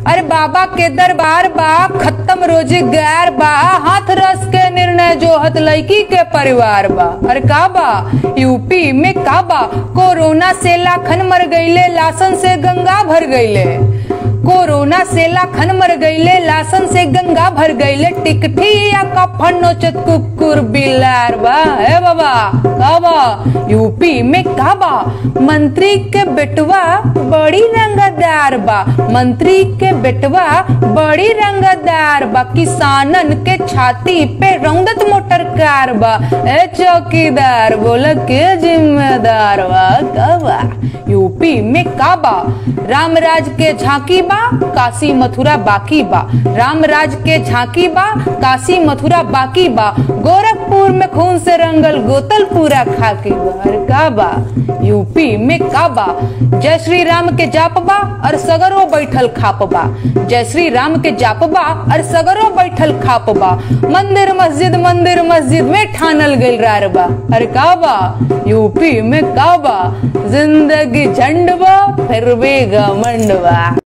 अरे बाबा के दरबार बा खत्म रोजी गैर बा हाथ रस के निर्णय जोहत लड़की के परिवार बा अरे का बा यूपी में का बा कोरोना से लाखन मर गईले लासन से गंगा भर गईले कोरोना से लाखन मर गईले लासन से गंगा भर गईले टिकठी या कफन नोचत कुकुर बिलार बा ए बाबा का बा यूपी में का बा मंत्री के बेटवा बड़ी रंगदार बा मंत्री के बेटवा बड़ी रंगदार बा किसानन के छाती पे रौदत मोटर कार बा ए चौकीदार बोला के जिम्मेदार बा का बा यूपी में का बा रामराज के झांकी बा काशी मथुरा बाकी बा रामराज के झांकी बा काशी मथुरा बाकी बा गोरखपुर में खून से रंगल गोतल पूरा खाकी बा अरे का बा यूपी में का बा जय श्री राम के जाप बा और सगरो बैठल खाप बा जय श्री राम के जाप बा और सगरो बैठल खाप बा मंदिर मस्जिद मंदिर मस्जिद में ठानल गइल रार बा अरे का बा यूपी में का बा जिंदगी झंड बा फिर भी घमंड बा